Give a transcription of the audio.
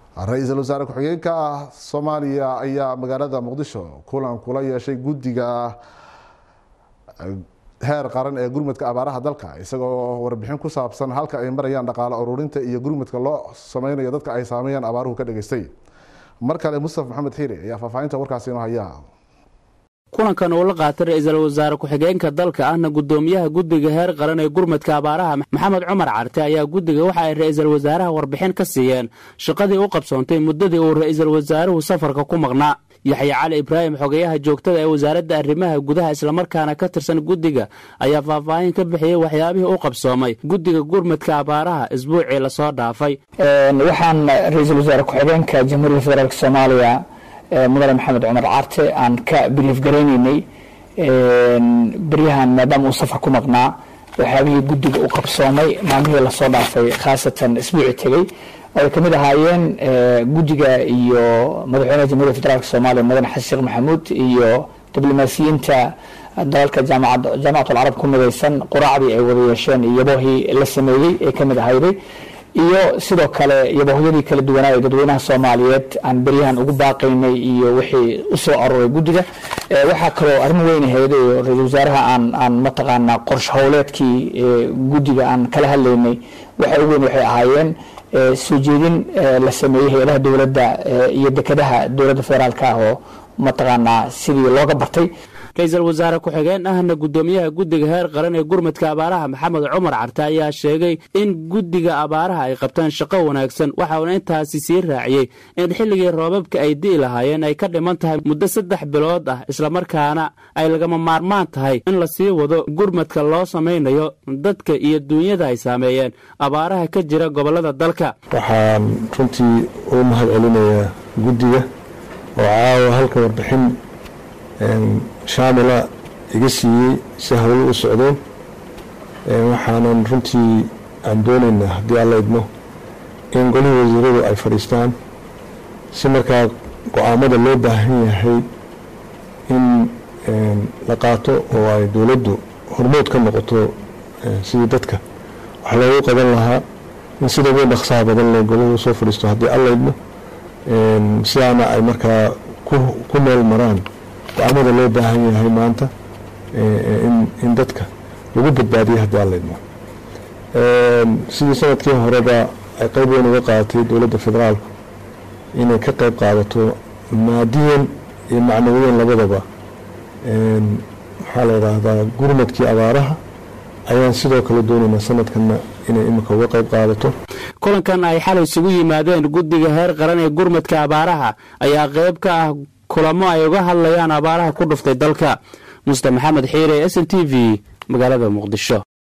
ra-iisul wasaare ku-xigeenka soomaaliya ayaa magaalada muqdisho kulan kula yeeshay guddiga heer qaran ee gurmudka abaaraha dalka isagoo warbixin ku saabsan halka ay marayaan dhaqaale ururinta iyo gurmudka loo sameynayo dadka ay saameeyaan abaaruhu ka dhageystay mar kale mustafa maxamed xiire ayaa faahfaahinta warkaasi inoo haya kulankan uu la qaatay ra-iisul wasaare ku-xigeenka dalka ahna guddoomiyaha guddiga heer qaran ee gurmudka abaaraha maxamed cumar carte ayaa guddiga waxa ay ra-iisul wasaaraha warbixin ka siiyeen shaqadii u qabsoontay muddadii uu ra-iisul wasaaruhu safarka ku maqnaa yaxya cali ibraahim xogeyaha joogtada ee wasaaradda arrimaha gudaha islamarkaana ka tirsan guddiga ayaa faahfaahin ka bixiyey waxyaabihii u qabsoomay guddiga gurmudka abaaraha isbuucii lasoo dhaafay waxaan ra-iisul wasaare ku-xigeenka jamhuuriyadda federaalk soomaaliya mudane maxamed cumar carte aan ka biliif garaynaynay beryahan maadaama uu safar ku maqnaa waxyaabihii guddiga u qabsoomay maalmihii lasoo dhaafay khaasatan isbuuci tegey oo ay kamid ahaayeen guddiga iyo madaxweynaha jamhuuiyad federaalk soomaaliya mudane xasan sheekh maxamuud iyo diblomaasiyiinta dalalka jaamacat alcarab ku midaysan quraacdii ay wada yeesheen iyo yabohii la sameeyey ee kamid ahayday iyo sidoo kale yabohyadii kala duwanaa ee dadweynaha soomaaliyeed aan beryahan ugu baaqaynay iyo wixii usoo aruuray guddiga waxaa kaloo arrin weyn ahayd oo ra-isul wasaaraha aan aan mataqaanaa qorshe howleedkii guddiga aan kala hadlaynay waxa ugu weyn waxay ahaayeen soo jeedin la sameeyey hay-adaha dowladda iyo dekedaha dowladda federaalka ah oo mataqaanaa sidii looga bartay ra-iisul wasaare ku-xigeen ahna guddoomiyaha guddiga heer qaran ee gurmudka abaaraha maxamed cumar carte ayaa sheegay in guddiga abaaraha ay qabtaan shaqo wanaagsan waxauna intaasi sii raaciyey in xilligii roobabka ay di'i lahaayeen ay ka dhiman tahay muddo saddex bilood ah islamarkaana ay lagama maarmaan tahay in lasii wado gurmadka loo samaynayo dadka iyo duunyada ay saameeyeen abaaraha ka jira gobollada dalka waxaan runtii u mahad celinayaa guddiga oo caawa halka warbixin shaamila iga siiyey si hawlo u socdeen waxaanan runtii aan doonaynaa haddii alla idmo in golihii wasiiradu ay fadhiistaan si markaa go-aamada loo baahan yahay in la qaato oo ay dowladdu hormood ka noqoto sidii dadka wax loogu qaban lahaa in sida ugu dhaqsaha badan le golihii usoo fadhiisto haddii alla idmo sidaana ay markaa ku meel maraan go-aamada loo baahan yahay maanta in dadka lagu badbaadiyo haddii alla idmo sidii sanadkii horeba ay qeyb weyn uga qaadatay dowladda federaalku inay ka qeyb qaadato maadiyan iyo macnawiyan labadaba maxaa la yidhaahdaa gurmadkii abaaraha ayaan sidoo kale doonaynaa sanadkanna inay imika uga qeyb qaadato kulankan ay xalay isugu yimaadeen guddiga heer qaran ee gurmadka abaaraha ayaa qeyb ka ah kulamo ay uga hadlayaan abaaraha ku dhuftay dalka muste maxamed xiire s n t v magaalada muqdisho